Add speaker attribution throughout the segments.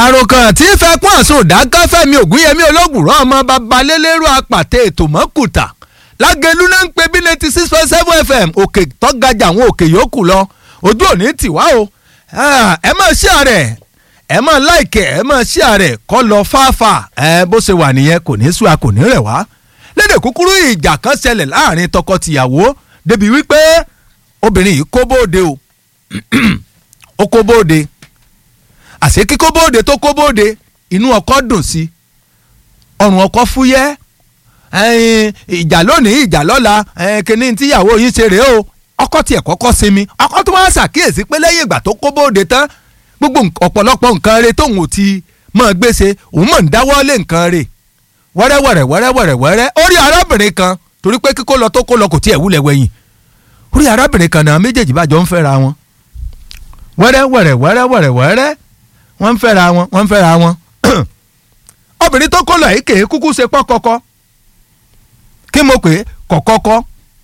Speaker 1: àròkàn tí fẹ́ pọ́n àsun ìdáká fẹ́mi ògúnyẹmí olóògùrọ̀ ọmọ babalélérú apàtẹ ètò mọ́kùtà lágẹ̀lú náà ń pe bí ninety six point seven fm òkè tọ́gajà àwọn òkè yòókù lọ ojú òní tì wá o ẹ máa ṣí ààrẹ ẹ máa láìkẹ́ ẹ máa ṣí ààrẹ kọ́ lọ fáfà ẹ bó ṣe wà nìyẹn kò ní sú a kò ní rẹ̀ wá lédè kúkúrú ìjà kan ṣẹlẹ̀ láàrin tọkọ-tìyàwó débi wípé obìnrin yìí kó bóde o ó kó bóde àṣé kíkó bóde tó kó bóde inú ọkọ dùn sí ọrùn ọkọ fúyẹ́ ìjà lónìí ìjà lọ́la kíní tíyàwó yín ṣe rèé o ọkọ tiẹ̀ kọ́kọ́ sinmi ọkọ tó wá ṣàkíyèsí pé lẹ́yìn ìgbà tó kó bóde tán gbogbo ọ̀pọ̀lọpọ̀ nǹkan rẹ̀ tóun ò ti mọ̀ gbèsè òun mọ̀ ń dáwọ́ lé nǹkan rẹ̀ wẹ́rẹ́wẹ́rẹ́ wẹ́rẹ́wẹ́rẹ́ wẹ́rẹ́ ó rí arábìnrin kan torí pé kíkó lọ tó kó lọ kò tiẹ̀ wúlẹ̀ wẹ̀yìn ó rí arábìnrin kan náà méjèèjì bá jọ ń fẹ́ra wọn wẹ́rẹ́wẹ́rẹ́ wẹ́rẹ́wẹ́rẹ́ wẹ́rẹ́ wọ́n ń fẹ́ra wọn wọ́n ń fẹ́ra wọn obìnrin tó kó lọ yìí kèé kúkú ṣe pọ́ kọ́kọ́ kí mo pè é kọ̀kọ́kọ́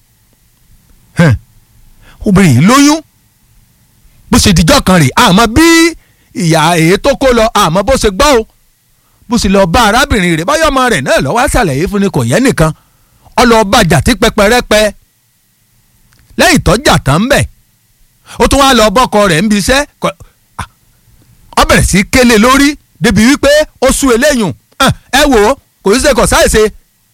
Speaker 1: obìnrin yìí lóyún bó ṣe dijọ́ kan rè àmọ́ bí ìyá èyí tó kó lọ àmọ́ bó ṣe gbọ́ o bó ṣe lọ bá arábìnrin rẹ̀ báyọ̀ ọmọ rẹ̀ náà lọ́wọ́ ṣàlàyé fún ni kò yẹ nìkan ọlọ́ọ̀bá jàtí pẹpẹrẹpẹ lẹ́yìn tó jà tán ń bẹ̀ ó tún wá lọ bọ́kọ rẹ̀ ń bi iṣẹ́ ọ bẹ̀rẹ̀ sí kélé lórí débi wípé ó sú eléyùn ẹ wò ó kò sí ṣe kò sáìṣe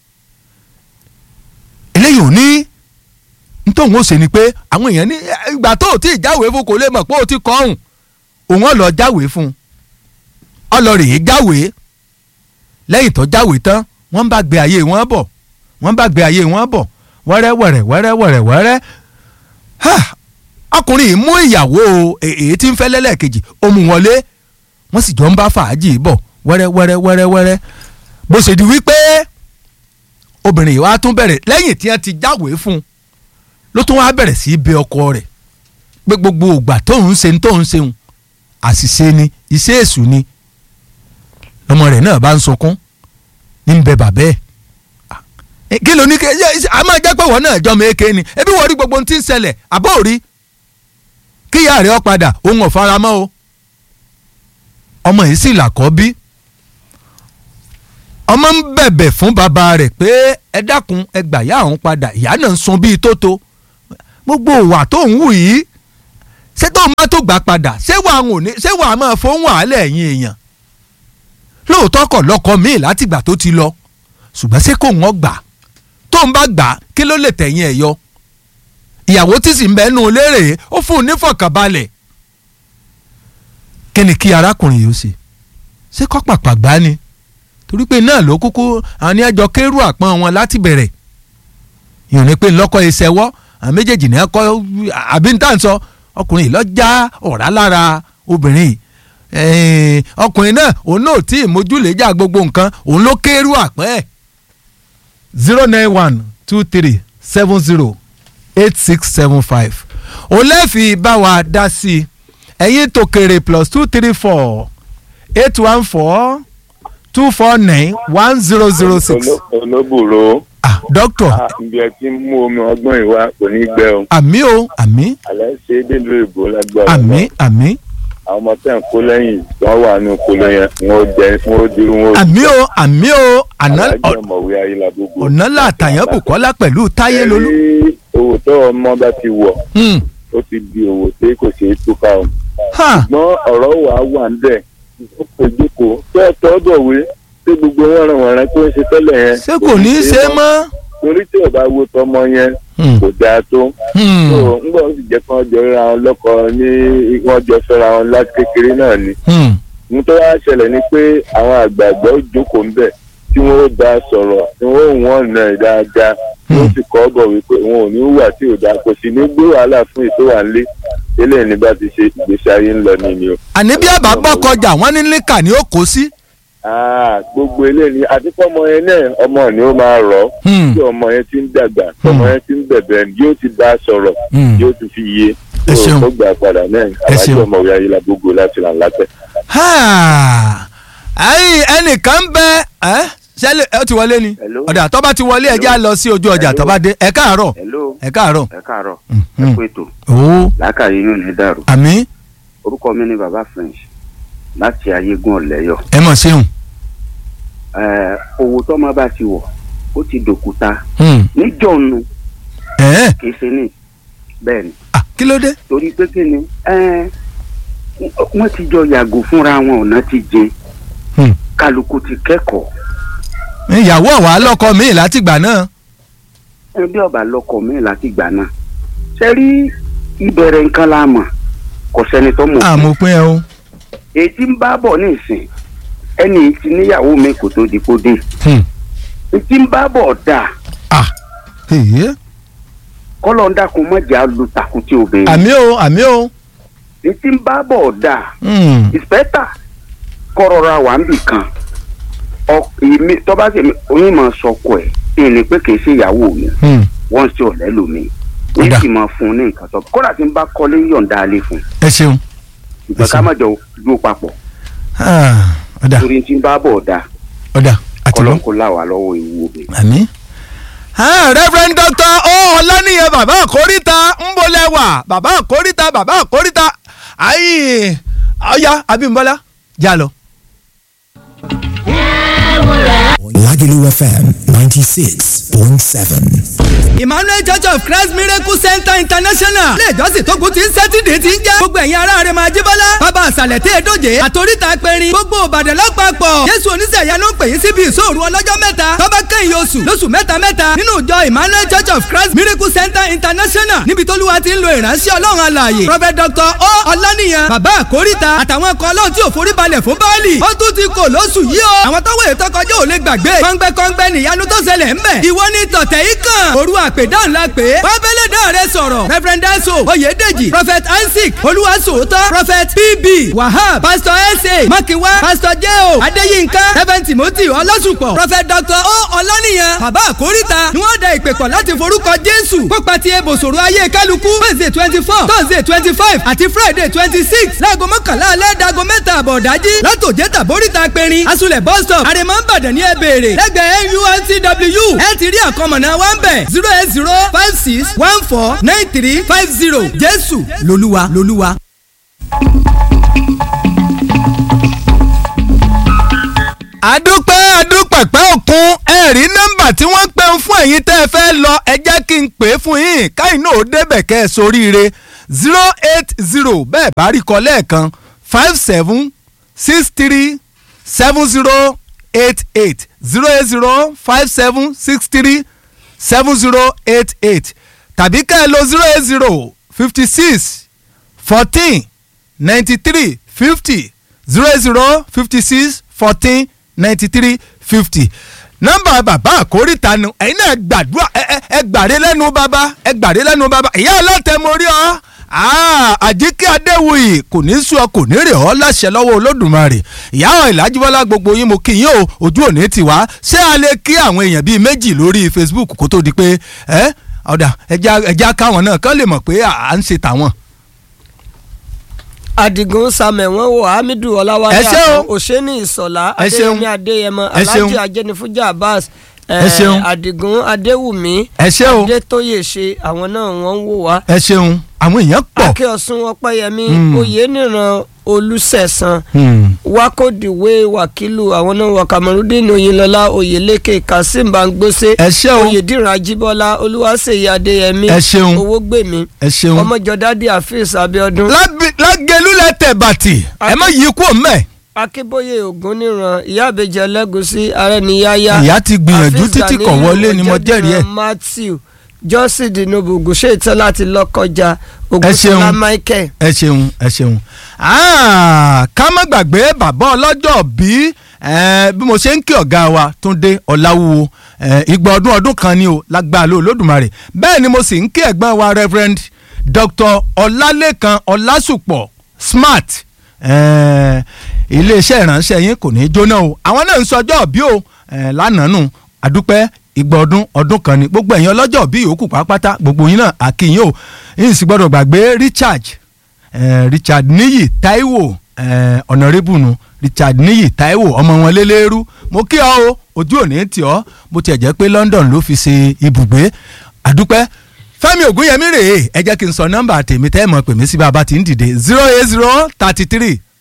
Speaker 1: eléyìí ò ní nítòhún ó ṣe ni pé àwọn èèyàn ní ìgbà tó o ti jáwèé fún kò lè mọ̀ pé o ti kọ́ ọ̀hún òun ọ̀ lọ jáwèé fún un ọ lọ rèé jáwèé lẹ́yìn tó jáwèé tán wọ́n bá gbé ayé wọn bọ̀ wọ́n bá gbé ayé wọn bọ̀ wẹ́rẹ́ wẹ́rẹ́ wẹ́rẹ́ wẹ́rẹ́ wẹ́rẹ́ ọkùnrin yìí mú ìyàwó èyí tí ń fẹ́ lẹ́lẹ́kejì ó mú wọlé wọ́n sì jọ ń bá fàájì bọ̀ wẹ́rẹ́ wẹ́rẹ́ wẹ́rẹ́ wẹ́rẹ́ bó ṣe di wípé obìnrin yìí wá tún bẹ̀rẹ̀ lẹ́yìn tí wọ́n ti jáwèé fún un ló tún wá bẹ̀rẹ̀ sí í bẹ ọkọ rẹ̀ pé gbogbo ògbà tóun ṣe ń tóun ṣeun àṣìṣe ni iṣẹ́ èṣù ni ọmọ rẹ̀ náà bá ń sunkún ń bẹ bàbá ẹ̀ kí ló ní kí a máa jẹ́ pé wọ́n náà jọmọ eke ni ebi wọ́n rí gbogbo ohun tí ń ṣẹlẹ̀ àbó rí kíyà rẹ̀ ọ padà òun ò fara mọ́ o ọmọ yìí sì làkọ́ bí ọmọ ń bẹ̀bẹ̀ fún bàbá rẹ̀ pé ẹ dákun ẹ gbà yá òun padà ìyá náà ń sun bíi tótó gbogbo òwà tó ń wù yìí ṣé tó má tó gbà padà ṣé wàá ń òní ṣé wàá máa fóun wàhálà ẹ̀yìn èèyàn lóòótọ́ kọ̀ lọ́kọ míì látìgbà tó ti lọ ṣùgbọ́n ṣé kò wọ́n gbà tó ń bá gbà kí ló lè tẹ̀yìn ẹ̀ yọ ìyàwó tí sì ń bẹ nù lérè ó fún un nífọ̀kànbalẹ̀ kí ni kí arákùnrin yìí ó ṣe ṣé kọ́ pàpà gbá ni torí pé náà ló kúkú àwọn ní ẹjọ́ kérú àpọ́n wọn láti bẹ̀rẹ̀ ìhùn ni pé lọ́kọ́ ìṣẹ́wọ́ àwọn méjèèjì ní ẹ̀kọ́ àbí níta ń sọ ọkùnrin yìí lọ já ọ̀rá lára obìnrin yìí ọkùnrin náà òun náà tí ìmójúlẹ̀jà gbogbo nǹkan òun ló kérú àpọ́n ẹ̀ zero nine one two three seven zero eight six seven five òun lẹ́ẹ̀fì bá wa dá sí i ẹ̀yin tó kéré plus two three four eight one four two four nine one zero zero six.
Speaker 2: olóbùrò.
Speaker 1: ah doctor.
Speaker 2: ibi ẹ ti ń mú omi ọgbọ́n ìwà kò ní gbẹ o.
Speaker 1: àmì o àmì.
Speaker 2: àlẹ́ ṣe é délé ìbò lágbára.
Speaker 1: àmì àmì.
Speaker 2: àwọn ọmọ tẹ̀ ń kó lẹ́yìn wọ́n wà ní kolo yẹn wọ́n jẹ wọ́n dirú wọn.
Speaker 1: àmì o àmì o àná
Speaker 2: alájọ ọmọwé ayélujára.
Speaker 1: ọ̀nà làtàyàn bùkọ́lá pẹ̀lú táyé lolú.
Speaker 2: ẹ̀rí owó tó ọmọ bá ti wọ̀
Speaker 1: Hmm.
Speaker 2: ó ti di owó tí kò ṣeé túká o.
Speaker 1: ha
Speaker 2: ṣùgbọ́n ọ̀rọ̀ wà á wà ń bẹ̀ ó kò jókòó tó ẹ̀ tọ́ bọ̀wé tí gbogbo wọn ràn wọ̀n rẹ tó ń ṣe tẹ́lẹ̀ yẹn.
Speaker 1: ṣé kò ní í ṣe mọ́.
Speaker 2: torí tí ò bá wo tọmọ yẹn
Speaker 1: Hmm.
Speaker 2: kò dáa tó.
Speaker 1: Hmm.
Speaker 2: so ńgbà ó sì jẹ́ kí wọ́n jọ ra wọn lọ́kọ ní wọ́n jọ fẹ́ra wọn láti kékeré náà ni.
Speaker 1: Hmm.
Speaker 2: ní tó wá ṣẹlẹ̀ ni pé àwọn àgbààgbà ó jókòó ń bẹ̀ tí wọ́n ó bá a sọ̀rọ̀ tí wọ́n ó wọ́n nà ẹ̀ dáadáa tí wọ́n sì kọ́ bọ̀ wípé wọn ò ní wà tí ò dáa kò sì ní gbé wàhálà fún ètò wà nílé eléyìí ní bá ti ṣe ìgbésí ayé ń lọ ní ni o.
Speaker 1: àní bí àbá bọ́kọjà wọ́n ní líkà ni ó kó sí.
Speaker 2: Ah, gbogbo eléyìí àti fọmọ yẹn náà ọmọ ni ó máa rọ̀ ọ́
Speaker 1: Hmm.
Speaker 2: tí ọmọ yẹn ti ń dàgbà ọmọ yẹn ti ń bẹ̀bẹ̀ yóò ti bá a sọ̀rọ̀
Speaker 1: Hmm.
Speaker 2: yóò ti fi yé
Speaker 1: Ẹ ṣeun.
Speaker 2: tó gbà padà náà
Speaker 1: Ẹ ṣeun.
Speaker 2: àbájọ ọmọwé ayélujára gbogbo láti là ń látẹ̀.
Speaker 1: Ha! ayi ẹnìkan bẹ ẹ ṣẹlẹ ẹ ti wọlé ni
Speaker 3: Hello.
Speaker 1: ọ̀dà tó bá ti wọlé ẹjẹ́ á lọ sí ojú ọjà tó bá dé ẹ káàárọ̀
Speaker 3: hello
Speaker 1: ẹ káàárọ̀.
Speaker 3: ẹ káàárọ̀
Speaker 1: Mhm.
Speaker 3: ẹ kú ètò
Speaker 1: ó
Speaker 3: làákàyè inú ní dàrú
Speaker 1: àmì
Speaker 3: orúkọ mi ni baba french láti ayégún ọ̀lẹ́yọ̀
Speaker 1: ẹ mọ̀ ṣeun.
Speaker 3: Ẹ, owó tọ́mọ bá ti wọ̀ ó ti dòkúta
Speaker 1: Hmm.
Speaker 3: níjọ́nu
Speaker 1: ẹ̀
Speaker 3: kì í ṣe ní bẹ́ẹ̀ ni
Speaker 1: ah kí ló dé.
Speaker 3: torí pé kí ni ẹ, wọ́n ti jọ yàgò fúnra wọn ọ̀nà ti jẹ
Speaker 1: Hmm.
Speaker 3: kálukú ti kẹ́kọ̀ọ́
Speaker 1: ìyàwó ọ̀wá lọ́kọ mi látìgbà náà.
Speaker 3: ẹ bí ọba lọkọ mi láti gbà náà ṣe rí ìbẹ̀rẹ̀ nǹkan la mọ̀ kò sẹ́ni tó mọ̀
Speaker 1: àmọ́ pé ẹ o.
Speaker 3: èyí tí ń bá bọ̀ ní ìsìn ẹni tí níyàwó mi kò tó di kó dé
Speaker 1: Hmm.
Speaker 3: èyí tí ń bá bọ̀ dà
Speaker 1: ah èyí.
Speaker 3: kọ́lọ́ ń dákun mọ́jà lu tàkùtì obìnrin
Speaker 1: àmì o àmì o.
Speaker 3: èyí tí ń bá bọ̀ dà
Speaker 1: Hmm.
Speaker 3: ìspẹ́tà kọ́rọ̀ra wà ń bì kan ọ- èmi tó bá sì oyún máa sọkọ ẹ̀ èyí ni pé kì í ṣe ìyàwó mi
Speaker 1: Hmm.
Speaker 3: wọ́n ṣe ọ̀lẹ́ lómi ní
Speaker 1: Ọ̀dà.
Speaker 3: sì máa fún un ní nǹkan tó kódà tí ń bá kọ́lé yọ̀ǹda alẹ́ fún un
Speaker 1: ẹ ṣeun.
Speaker 3: ìgbà ká
Speaker 1: Ẹ̀sìn.
Speaker 3: má jọ dúró papọ̀
Speaker 1: Ah, ọ̀dà
Speaker 3: torí tí ń bá bọ̀ dà
Speaker 1: ọ̀dà àti lọ.
Speaker 3: kọ́lọ́ kó là wà lọ́wọ́ ìwú obìnrin.
Speaker 1: àmì. Ah, Reverend Dr. o ọláníyẹ bàbá àkóríta ń bolẹ̀ wà bàbá àkóríta bàbá àkóríta ayi ọ̀ya Abímbọ́lá já lọ.
Speaker 4: Lagelu FM 96.7.
Speaker 5: Emmanuel Church of Christ Miracle Center International ilé ìjọsìn tó kù ti ń sẹ́tìdì ti ń jẹ́ gbogbo ẹ̀yin ará rẹ̀ máa jíbọ́lá bàbá àṣàlẹ̀ tí èdòjé àtòríta pẹ̀rin gbogbo Ìbàdàn lápapọ̀ Jésù oníṣẹ̀yà ló ń pè yín síbi ìṣòro ọlọ́jọ́ mẹ́ta tọ́ba kẹ́yìn oṣù lóṣù mẹ́ta mẹ́ta nínú ìjọ Emmanuel Church of Christ Miracle Center International níbi tólúwa ti ń lo ìránṣẹ́ Ọlọ́run alààyè Prophet Dr. O Ọláníyan bàbá àkóríta àtàwọn ẹ̀kọ́ Ọlọ́run tí ò foríbalẹ̀ fún Báálì ó tún ti kò lóṣù yìí o àwọn tọ́wọ́ ètò kọjá ò lè gbàgbé kọ́ngbẹ́kọ́ngbẹ́ nìyanu tó ṣẹlẹ̀ ńbẹ̀ ìwọ ní tọ̀tẹ̀ yìí kàn òru àpèdáhùn la pè é wábẹ́lẹ̀ dáhùn rẹ sọ̀rọ̀ reverend daso oyèdèjì prophet isaac olúwaṣòótọ́ prophet pb wahab pastor sa makiwa pastor jeo adéyínká reverend timothy ọlásùpọ̀ prophet dr o ọlọ́nìyàn bàbá àkóríta ni wọ́n da ìpè pọ̀ láti forúkọ jésù kópa ti ebòsòrò ayé kálukú wednesday twenty four thursday twenty five àti friday twenty six láago mọ́kànlá alẹ́ dago mẹ́ta àbọ̀ dájí látòjé tàbóríta pẹ̀rin asulẹ̀ bus stop àrèmọ́ ìbàdàn ní ẹ béèrè lẹ́gbẹ̀ẹ́ nuntw ẹ ti rí àkọmọ̀nà wa ń bẹ̀ zero eight zero five six one four nine three five zero jésù lolúwa lolúwa.
Speaker 1: àdúpẹ́ àdúpẹ̀pẹ́ òkun ẹ̀rí nọ́mbà tí wọ́n pè ń fún ẹ̀yin tẹ́ ẹ fẹ́ lọ ẹ jẹ́ kí n pè é fún yín káyìn náà ó débẹ̀ kẹ́ ẹ soríire zero eight zero bẹ́ẹ̀ bá rí kọ lẹ́ẹ̀kan five seven six three seven zero eight eight zero eight zero five seven six three seven zero eight eight tàbí kẹ́ ẹ lo zero eight zero fifty six fourteen ninety three fifty zero zero fifty six fourteen ninety three fifty nọ́mbà bàbá àkóríta nu ẹ̀yin náà gbàdúrà ẹ ẹ ẹ gbàre lẹ́nu bàbá ẹ gbàre lẹ́nu bàbá ìyá ọlọ́tẹ̀ mo rí ọ àjíkẹ́ adéwuyì kò ní sú ọ kò ní rè ọ láṣẹ lọ́wọ́ olódùmarè ìyá ọ̀ ìlàjúbọ́lá gbogbo yín mo kí yín o ojú òní ti wá ṣé a lè kí àwọn èèyàn bíi méjì lórí facebook kó tó di pé ẹ ọ̀dà ẹja ẹja káwọn náà kán lè mọ̀ pé à ń ṣe tàwọn.
Speaker 6: adigun samuel wọn wo hamidu ọláwálé
Speaker 1: Ẹ ṣé o.
Speaker 6: àtọ òṣèní ìsọlá
Speaker 1: Ẹ ṣeun.
Speaker 6: adéyẹmí adéyẹmọ
Speaker 1: Ẹ ṣeun.
Speaker 6: alhaji ajẹnifujà abbas
Speaker 1: Ẹ ṣeun.
Speaker 6: adigun adéwùmí
Speaker 1: ẹ ṣé o
Speaker 6: adétóyè ṣe àwọn náà wọn ń wò wá
Speaker 1: ẹ ṣeun àwọn èèyàn pọ̀.
Speaker 6: akíọ̀sùn ọpẹ́yẹmí
Speaker 1: Mm.
Speaker 6: oyèníran olùsẹ̀sán
Speaker 1: Hmm.
Speaker 6: wakodiwe wakilu àwọn náà wà kamarudin oyinlọlá oyeleke kasim bangbose
Speaker 1: ẹ ṣé o
Speaker 6: oyediran ajibola olúwaṣeyí adéyẹmí
Speaker 1: ẹ ṣeun
Speaker 6: owógbèmí
Speaker 1: ẹ ṣeun.
Speaker 6: ọmọjọdádì afeez abiodun
Speaker 1: Lábí- lágẹ̀lú lẹ́tẹ̀ bàtì ẹ má yí kú mẹ́.
Speaker 6: akínbóyè ògúnníran ìyá àbèjì ẹlẹ́gùsí arẹniyáyá
Speaker 1: ìyá ti gbìyànjú
Speaker 6: Hafiz
Speaker 1: títí kọ̀
Speaker 6: Ganiyu,
Speaker 1: wọlé ni mo jẹ́rìí ẹ̀.
Speaker 6: Ọ̀jẹ̀dìran matthew jọ́sìn dinobu ògùnṣe ìtàn láti lọ́kọjá
Speaker 1: ṣeun.
Speaker 6: ògùnṣọlá michael
Speaker 1: ẹ ṣeun ẹ ṣeun. Ah, ká má gbàgbé bàbá ọlọ́jọ́ bí eh, bí mo ṣe ń kí ọ̀gá wa Túndé Ọláwúwo eh, igba ọdún ọdún kan ni o lágbára ló Olódùmarè bẹ́ẹ̀ ni mo sì ń kí ẹ̀gbọ́n wa Reverend Dr. Ọlálékan Ọlásùpọ̀ Smart eh, iléeṣẹ́ ìránṣẹ́ yín kò ní í jóná o àwọn náà ń sọjọ́ bí o eh, lánàá nù àdúpẹ́ igba ọdún ọdún kan ni gbogbo ẹ̀yin ọlọ́jọ́ bí yòókù pátápátá gbogbo yín náà àkìyìn o yín sì gbọ́dọ̀ gbàgbé Richard eh, Richard Níyì Táíwò eh, Honourable nu Richard Níyì Táíwò ọmọ wọn lélẹ́rú mo kí ọ o ojú òní tì ọ́ bó tiẹ̀ jẹ́ pé London ló fi ṣe ibùgbé àdúpẹ́ Fẹ́mi Ògúnyẹmí rèé ẹ jẹ́ kí n sọ nọ́mbà tèmi tẹ́ ẹ mọ̀ pè mí sí bàbá tí ń dìde zero eight zero thirty three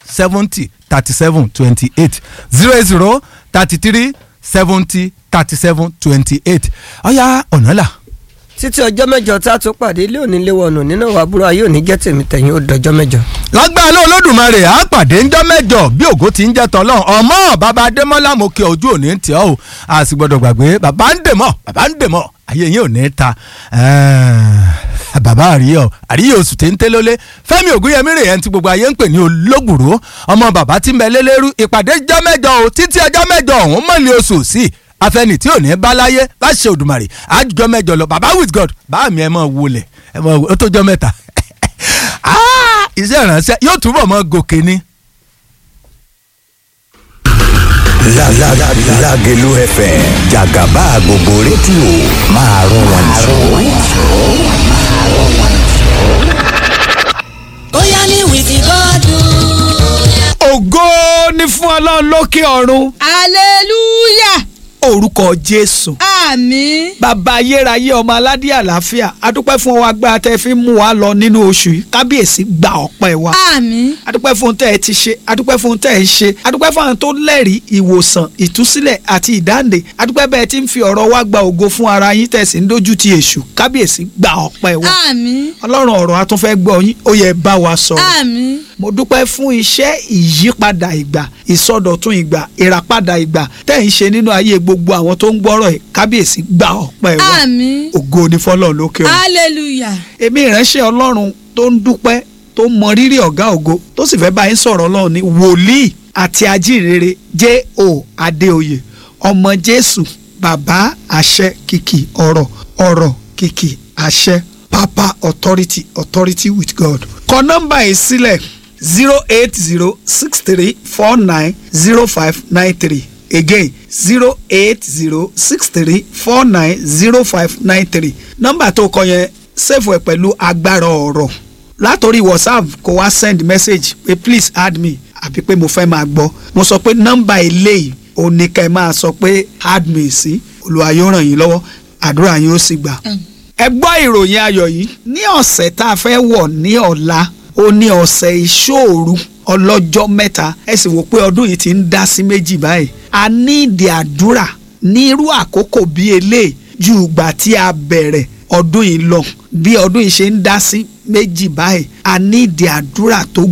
Speaker 1: seventy thirty seven twenty eight zero eight zero thirty three seventy thirty seven twenty eight ọ̀ya ọ̀nà là.
Speaker 6: títí ọjọ́ mẹ́jọ tá a tún pàdé ilé òní léwọ̀nù nínú ìwà àbúrò ayé òní jẹ́ tèmi tẹ̀yìn ó dọjọ́ mẹ́jọ.
Speaker 1: lágbára ló olódùmarè á pàdé ńjọ́ mẹ́jọ bí ògo ti ń jẹ́ tọ́lọ́ ọmọ bàbá adémọ́lá mo kí ojú òní ń tì ọ́ o a sì gbọ́dọ̀ gbàgbé bàbá ń dèmọ́ bàbá ń dèmọ́ ayé yín ò ní ta ẹ̀ẹ́, bàbá àríyọ àríyọ oṣù tí ń tẹ́ lólé fẹ́mi ògúnyẹmí rè ẹni tí gbogbo ayé ń pè ní olóògbòrò ọmọ bàbá tí ń bẹ lélẹ́rú ìpàdé jọ́ mẹ́jọ o títí ọjọ́ mẹ́jọ ọ̀hún mọ̀lẹ́ oṣù sí afẹni tí ò ní bá láyé láṣẹ Òdùmarè àjọ mẹ́jọ lọ bàbá with God bá mi ẹ mọ wọlé ẹ mọ ó tó jọ mẹ́ta Ah, iṣẹ́ ìránṣẹ́ yóò túbọ̀ mọ gòkè ni.
Speaker 4: La la la Lágelú FM Jàgàbá gbogbo rédíò máa rún wọn jù.
Speaker 7: ó yá ní wìkì gọ́dún.
Speaker 8: ògo ni fún ọlọ́run lókè ọ̀run
Speaker 9: hallelujah
Speaker 8: orúkọ jésù
Speaker 9: àmín
Speaker 8: bàbá ayérayé ọmọ aládé àlàáfíà adúpẹ́ fún ọwọ́ agbára tẹ́ fi ń mú wa lọ nínú oṣù yìí kábíyèsí gba ọpẹ́ wa
Speaker 9: àmín
Speaker 8: adúpẹ́ fún ohun tẹ́ ẹ ti ṣe adúpẹ́ fún ohun tẹ́ ẹ ṣe adúpẹ́ fún àwọn tó lẹ́rìí ìwòsàn ìtúsílẹ̀ àti ìdáǹdè adúpẹ́ bẹ́ẹ̀ tí ń fi ọ̀rọ̀ wa gba ògo fún ara yín tẹ́ sì ń dojú ti èṣù kábíyèsí gba ọpẹ́ wa
Speaker 9: àmín
Speaker 8: ọlọ́run ọ̀rọ̀ atúnfẹ́ gbọ́ yín ó yẹ bá wa sọ̀rọ̀
Speaker 9: àmín
Speaker 8: mo dúpẹ́ fún iṣẹ́ ìyípadà ìgbà ìsọdọ̀tun ìgbà ìràpadà ìgbà tẹ́ ń ṣe nínú ayé gbogbo àwọn tó ń gbọ́rọ̀ ẹ̀ kábíyèsí gba ọpẹ́ wa
Speaker 9: àmín
Speaker 8: ògo ni fọlọ́run lókè ọ̀run
Speaker 9: hallelujah
Speaker 8: èmi ìránṣẹ́ ọlọ́run tó ń dúpẹ́ tó mọ rírì ọ̀gá ògo tó sì fẹ́ bá yín sọ̀rọ̀ ọlọ́run ní wòlíì àti ajínrere J.O. Adéoyè ọmọ Jésù bàbá àṣẹ kìkì ọ̀rọ̀ ọ̀rọ̀ kìkì àṣẹ papa authority authority with God. kọ nọ́mbà yìí sílẹ̀ zero eight zero six three four nine zero five nine three again zero eight zero six three four nine zero five nine three nọ́mbà tó kọ yẹn save ẹ pẹ̀lú agbára ọ̀rọ̀ látòrí whatsapp kó wá send message pé please add me àbí pé mo fẹ́ máa gbọ́ mo sọ pé nọ́mbà eléyìí ò ní ká ẹ máa sọ pé add me sí Olúwa yóò ràn yín lọ́wọ́ àdúrà yín ó sì gbà. ẹ gbọ́ ìròyìn ayọ̀ yìí ní ọ̀sẹ̀ tá a fẹ́ wọ̀ ní ọ̀la ó ní ọ̀sẹ̀ ìṣòru ọlọ́jọ́ mẹ́ta ẹ sì wò pé ọdún yìí ti ń dá sí méjì báyìí a ní ìdí àdúrà ní irú àkókò bíi eléyìí ju ìgbà tí a bẹ̀rẹ̀ ọdún yìí lọ bí ọdún yìí ṣe ń dá sí méjì báyìí a ní ìdí àdúrà tó